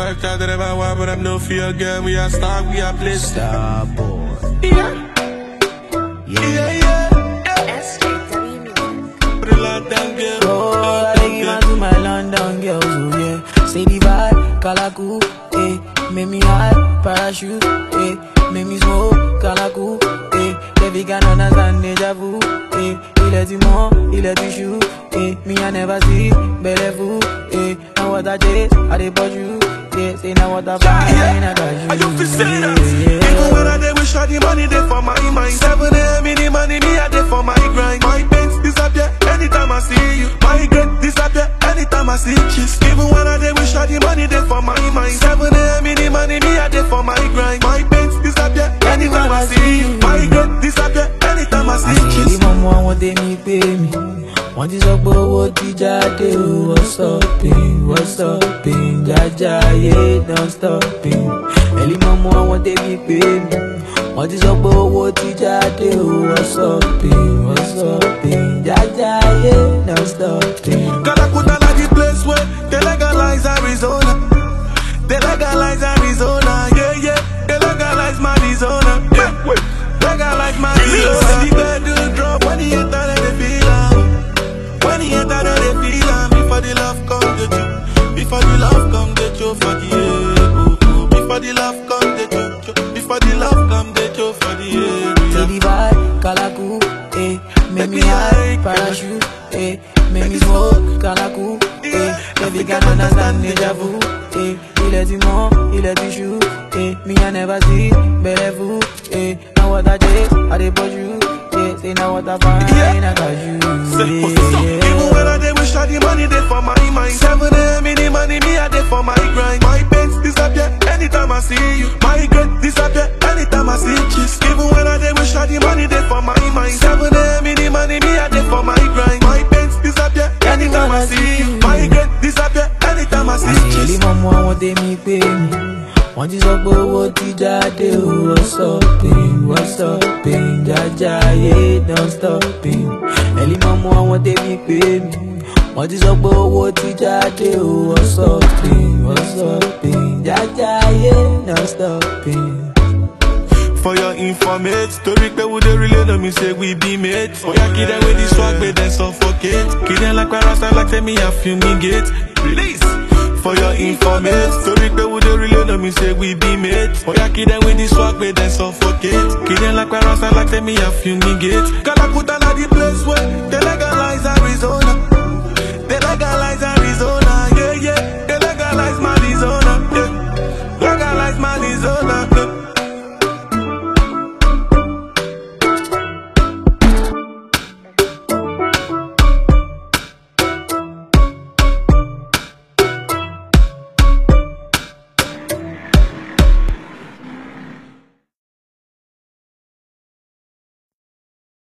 wife tried to never want, but I'm no fear girl. We are star, we are bliss. Star boy. Yeah, Yeah. yeah, yeah. SJW Music. Put it locked down, girl. Oh, I Locked take down, you girl. out to my London girls, oh yeah. Say the vibe, Kalaku, eh. Make me high, parachute, eh. Make me smoke, Kalaku, eh. Baby can understand deja vu, eh. Il est du monde, il est du chou, eh. Me I never see, belle vous, eh. Now what I chase, I dey bought you, yeah. Say now what I find, I got you, And you feel say that yeah. Even when I dey wish all the money dey for my mind 7 a.m. in the money, me I dey for my grind My pains disappear anytime I see you My regret disappear anytime I see kiss Even when I dey wish all the money dey for my mind 7 a.m. in the money, me I dey for my grind My pains disappear anytime I see you My regret disappear anytime I see àṣírí kiss mọ́mú àwọn tèmi pé mi wọ́n ti sọ pé owó ti jáde o wọ́n stopping wọ́n stopping jájá ayé don stopping ẹ̀lí mọ́mú àwọn tèmi pé mi wọ́n ti sọ pé owó ti jáde o wọ́n stopping wọ́n stopping jájá ayé don stopping. Calacuta like the place where they legalize Arizona. They legalize Arizona, yeah, yeah. They legalize Arizona, yeah. Legalize Arizona. When the bedroom drop, when the enter, then they feel am. When the enter, then they feel am. Before the love come, the you. Before the love come, the you for the air. Oh, oh. Before the love come, the you. Before the love come, the you for the Say area. the vibe, Kalaku, eh. Make me high, parachute, eh. Make me smoke, Kalaku, eh. Baby can understand deja vu, eh. Il est du monde, il est du chou, eh. Me I never see, belle vous, eh. Now what I chase, I dey bought you, yeah. Say now what I find, I got you, yeah. Even when I dey wish all the money dey for my mind 7 a.m. in the money, me I dey for my grind My pains disappear anytime I see you My regret disappear anytime I see kiss Even when I dey wish all the money dey for my mind 7 a.m. in the money, me I dey for my grind My pains disappear anytime I see you My regret disappear anytime I see àṣírí kiss mọ́mú àwọn tèmi pé mi wọ́n ti sọ pé owó ti jáde o wọ́n stopping wọ́n stopping jájá ayé don stopping ẹ̀lí mọ́mú àwọn tèmi pé mi wọ́n ti sọ pé owó ti jáde o wọ́n stopping wọ́n stopping jájá ayé don stopping. For your informate Story pe we dey relay no me say we be mates Oya kid them with the swag but then suffocate Kid them like parasite like say me a fumigate Release For your informate Story pe we dey relay no me say we be mates Oya kid them with the swag but then suffocate Kid them like parasite like say me a fumigate Calacuta na the place where